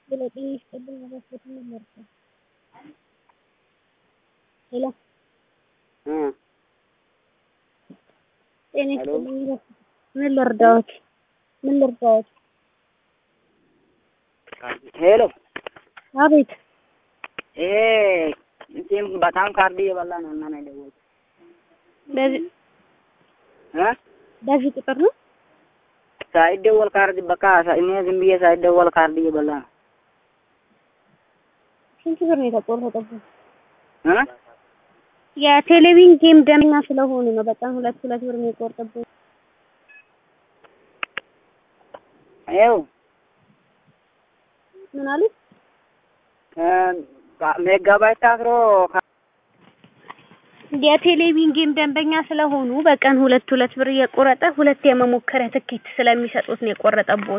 ሄሎ ጤና ይስጥልኝ አባስቦት ምን ልርዳው? ሄሎ ጤና ይስጥልኝ ምን ልርዳዎት? ምን ልርዳዎት? ሄሎ አቤት ይሄ እንትን በጣም ካርድ እየበላ ነው እና ነው የደወልኩት በዚህ እ በዚህ ቁጥር ነው ሳይደወል ካርድ በቃ እኔ ዝም ብዬ ሳይደወል ካርድ እየበላ ነው ስንት ብር ነው የተቆረጠብን? እ የቴሌቪዥን ጌም ደንበኛ ስለሆኑ ነው በቀን ሁለት ሁለት ብር ነው የቆረጠብን። ይኸው ምን አሉት? ሜጋባይት ታስሮ የቴሌቪዥን ጌም ደንበኛ ስለሆኑ በቀን ሁለት ሁለት ብር እየቆረጠ ሁለት የመሞከሪያ ትኬት ስለሚሰጡት ነው የቆረጠብዎት።